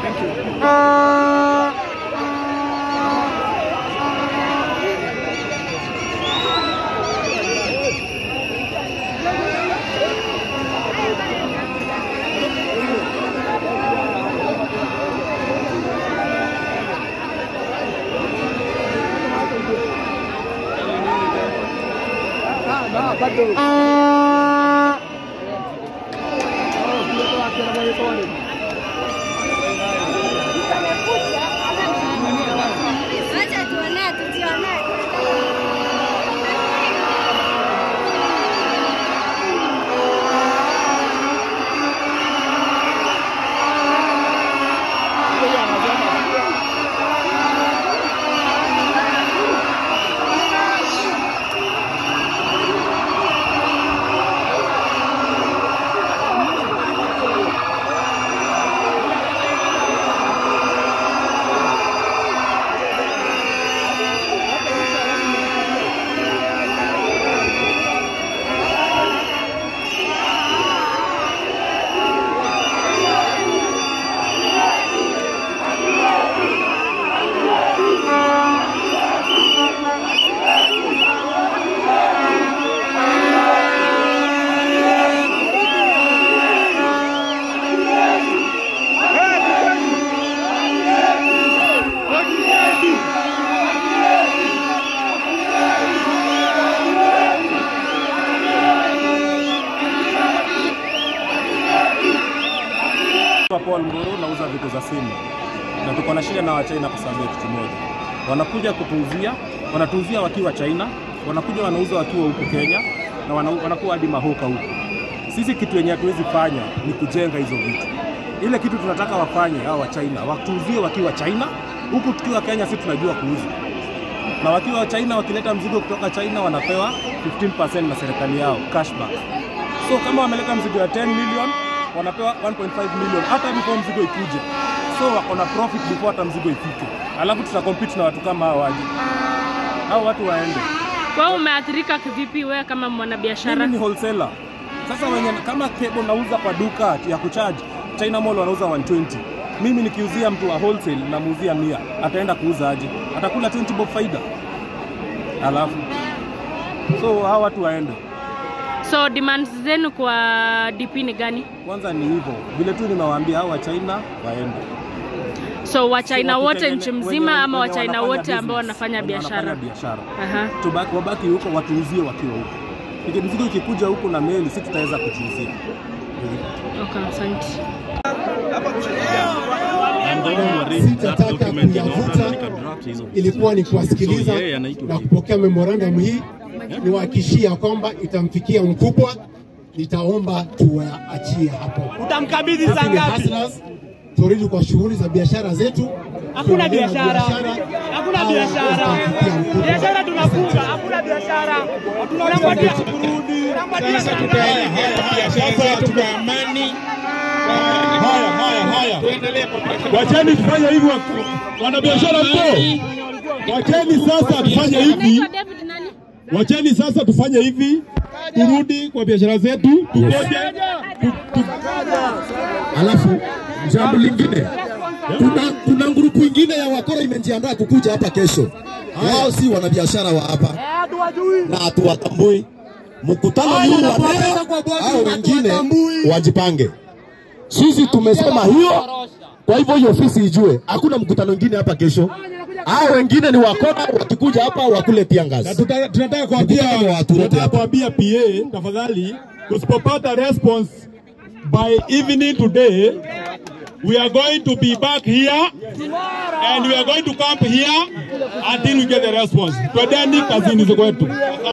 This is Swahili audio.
Acha tuonee, tujionee. Paul Nguru nauza vitu za simu na tuko na shida na Wachina kwa sababu ya kitu moja, wanakuja kutuuzia, wanatuuzia wakiwa China, wanakuja wanauza wakiwa huku Kenya na wana, wanakuwa hadi mahoka huku. Sisi kitu yenye hatuwezi fanya ni kujenga hizo vitu. Ile kitu tunataka wafanye hao wa China, watuuzie wakiwa China, huku tukiwa Kenya sisi tunajua kuuza na wakiwa China wakileta mzigo kutoka China wanapewa 15% na serikali yao cashback. So kama wameleta mzigo ya 10 million wanapewa 1.5 million hata before mzigo ikuje. So wako na profit before hata mzigo ifike, alafu tuta compete na watu kama hao waje, hao watu waende. Kwa hiyo umeathirika kivipi wewe kama mwanabiashara? Mimi ni wholesaler. Sasa wenye kama cable nauza kwa duka ya kucharge, China Mall wanauza 120. Mimi nikiuzia mtu wa wholesale namuuzia 100, ataenda kuuza aje? Atakula 20 bob faida. Alafu so hawa watu waende. So demands zenu kwa DP ni gani? Kwanza ni hivyo vile tu nimewaambia, hao wa China waende. So Wachina So, wote wakitengene- nchi wenye- mzima ama wenye Wachina wanafanya wote ambao business, wanafanya wenye biashara? wanafanya biashara Aha. tubaki, wabaki huko watuuzie wakiwa huko. Iki mzigo ikikuja huku na meli, si tutaweza kutuuzia. Okay, asante. sitataka kuyavuta, ilikuwa ni kuwasikiliza na kupokea memorandum hii, niwahakikishia kwamba itamfikia mkubwa. Nitaomba tuwaachie hapo. Utamkabidhi Sisi saa ni ngapi? hustlers, turudi kwa shughuli za biashara zetu. Hakuna Tuendelee na biashara, hakuna Hawa biashara, watamfikia mkubwa. biashara tunafunga, hakuna biashara. Tunangojea tunangojea Sasa saa tutaenda ngapi? haya biashara zetu kwa amani. Haya, haya, haya. Wacheni tufanye hivi wa- wanabiashara mpo. Wacheni sasa tufanye hivi. David nani? Wacheni sasa tufanye hivi. Turudi kwa biashara zetu. Tungoje. tu- tu- Alafu jambo lingine, kuna, kuna grupu ingine ya wakora imejiandaa kukuja hapa kesho. Wao si wanabiashara wa hapa na hatuwatambui. Mkutano huu wa leo au wengine wajipange. Sisi tumesema hiyo, kwa hivyo hiyo ofisi ijue hakuna mkutano mwingine hapa kesho. Hao wengine ni wakora, wakikuja hapa wakule pia Na ngazi. tuta- tunataka kuambia Mkutano wa watu wote tunataka hapa. kuambia PA tafadhali, tusipopata response by evening today we are going to be back here and we are going to camp here until we get the response. Twendeni kazini kwetu.